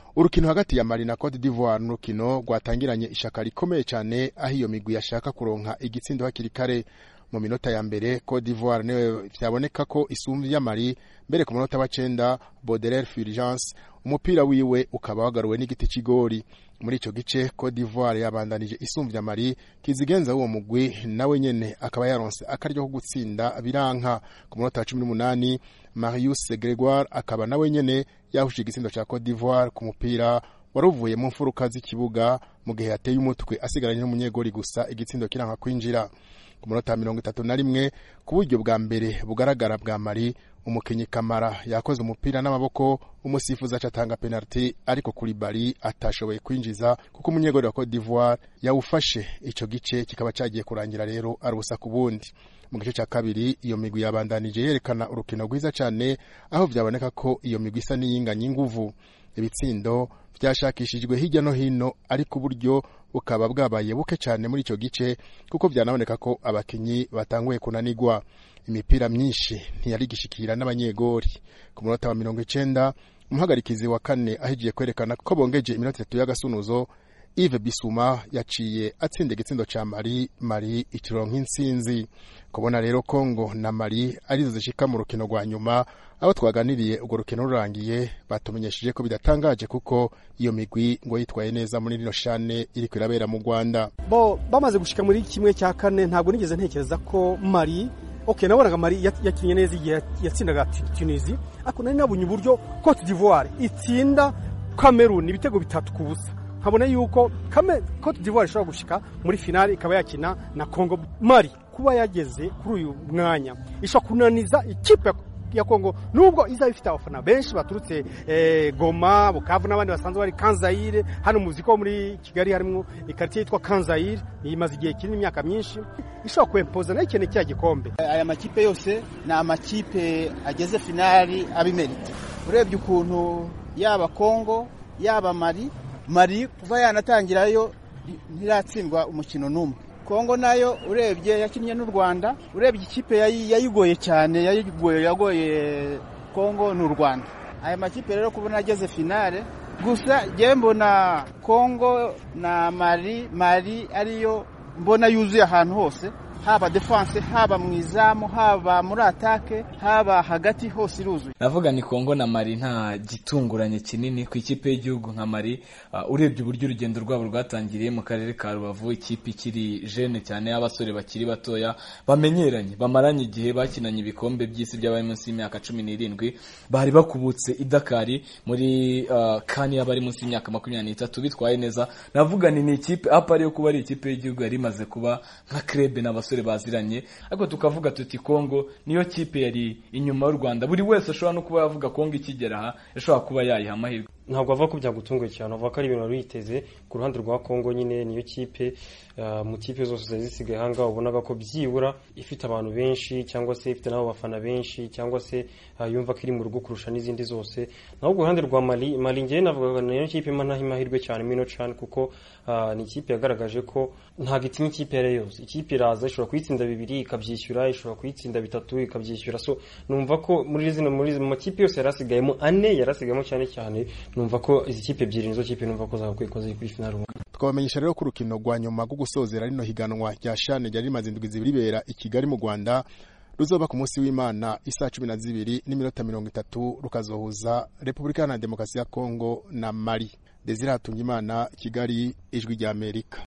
urukino hagati ya Mali na Cote d'Ivoire n'urukino rwatangiranye ishaka rikomeye cyane aho iyo migwi yashaka kuronka igitsindo hakiri kare mu minota ya mbere Cote d'Ivoire niwe vyaboneka ko isumvye ya Mali mbere ku munota wa cenda Baudelaire Fulgence umupira wiwe ukaba wagaruwe n'igiti c'igori muri ico gice Cote d'Ivoire yabandanije isumvya Mali kizigenza uwo mugwi nawe nyene akaba yaronse akaryo ko gutsinda biranka ku munota wa 18 Marius Gregoire akaba nawe nyene yahushije igitsindo ca Cote d'Ivoire ku mupira waruvuye mu mfuruka z'ikibuga mu gihe yateye umutwe asigaranye n'umunyegori gusa igitsindo kiranka kwinjira ku munota mirongo itatu na rimwe ku buryo bwa mbere bugaragara bwa mari umukinyi kamara yakoze umupira n'amaboko umusifuzi acatanga penalty ariko kuri bari atashoboye kwinjiza kuko umunyegori wa Cote d'Ivoire yawufashe ico gice kikaba cagiye kurangira rero ari ubusa ku bundi mu gice cya kabiri iyo migwi yabandanije yerekana urukino rwiza cyane aho vyaboneka ko iyo migwi isa n'iyinganye inguvu ibitsindo vyashakishijwe hirya no hino ariko uburyo bukaba bwabaye buke cyane muri ico gice kuko vyanaboneka ko abakinyi batanguye kunanigwa imipira myinshi ntiyari gishikira n'abanyegori ku munota wa mirongo icenda umuhagarikizi wa kane ahigiye kwerekana ko bongeje iminota itatu y'agasunuzo Yves Bisuma yaciye atsinda igitsindo ca Mali Mali ikironka intsinzi kubona rero Kongo na Mali arizo zishika mu rukino rwa nyuma abo twaganiriye urwo rukino rurangiye batumenyesheje ko bidatangaje kuko iyo migwi ngo yitwaye neza muri rino shane iriko irabera mu Rwanda bo bamaze gushika muri kimwe cya kane ntabwo nigeze ntekereza ko Mali okay nabonaga Mali yakinye neza igihe yatsindaga Tunisie ariko nari nabonye uburyo Cote d'Ivoire itsinda Cameroon ibitego bitatu ku busa nkabona yuko kame Cote d'Ivoire ishobora gushika muri finale ikaba yakina na Congo Mali kuba yageze kuri uyu mwanya ishobora kunaniza ikipe ya Kongo nubwo izaba ifite abafana benshi baturutse eh, Goma Bukavu n'abandi basanzwe bari Kanzaire hano muzi ko muri Kigali harimo ikartier yitwa Kanzaire imaze igihe kinini imyaka myinshi ishobora kwempoza nayo ikeneye cya gikombe aya makipe yose ni amakipe ageze finali abimerita urebye ukuntu yaba Kongo yaba Mali Mali kuva yanatangirayo ntiratsindwa umukino n'umwe Kongo nayo urebye yakinnye n'u Rwanda urebye ikipe yayigoye cyane yayigoye yagoye Kongo n'u Rwanda aya makipe rero kubona ageze finale gusa njyewe mbona Kongo na Mali Mali ariyo mbona yuzuye ahantu hose haba defense haba mu izamu haba muri atake haba hagati hose iruzuye navuga ni Kongo na Mali nta gitunguranye kinini ku ikipe y'igihugu nka Mali uh, urebye uburyo urugendo rwabo rwatangiriye mu karere ka Rubavu ikipe ikiri jeune cyane y'abasore bakiri batoya bamenyeranye bamaranye igihe bakinanye ibikombe by'isi by'abari munsi y'imyaka cumi n'irindwi bari bakubutse idakari muri uh, kani y'abari munsi y'imyaka makumyabiri n'itatu bitwaye neza navuga ni ni ikipe apari yo kuba ari ikipe y'igihugu yari imaze kuba nka krebe n'abasore abasore baziranye ariko tukavuga tuti Kongo niyo kipe yari inyuma y'u Rwanda buri wese ashobora no kuba yavuga Kongo ikigera aha yashobora kuba yayiha amahirwe ntabwo ava ko byagutunguye cyane avuga ko ari ibintu wari witeze ku ruhande rwa Kongo nyine niyo kipe mu kipe zose zari zisigaye ahangaha ubonaga ko byibura ifite abantu benshi cyangwa se ifite n'abo bafana benshi cyangwa se yumva ko iri mu rugo kurusha n'izindi zose naho ku ruhande rwa Mali Mali ngewe navuga niyo kipe imana amahirwe cyane mino cyane kuko ni ikipe yagaragaje ko ntabwo itinya ikipe iyo ari yo yose ikipe iraza ishobora kuyitsinda bibiri ikabyishyura ishobora kuyitsinda bitatu ikabyishyura so numva ko muri zino muri mu makipe yose yarasigayemo ane yarasigayemo cyane cyane numva ko izi kipe ebyiri nizo kipe numva ko zagakwiye ko ziri kuri finale twabamenyesha rero ko urukino rwa nyuma rwo gusozera rino higanwa rya shane ryari rimaze indwi zibiri ribera i Kigali mu Rwanda ruzoba ku munsi w'Imana isaha cumi na zibiri n'iminota mirongo itatu rukazohuza Repubulika Iharanira Demokarasi ya Kongo na Mali Desire Hatungimana Kigali ijwi rya Amerika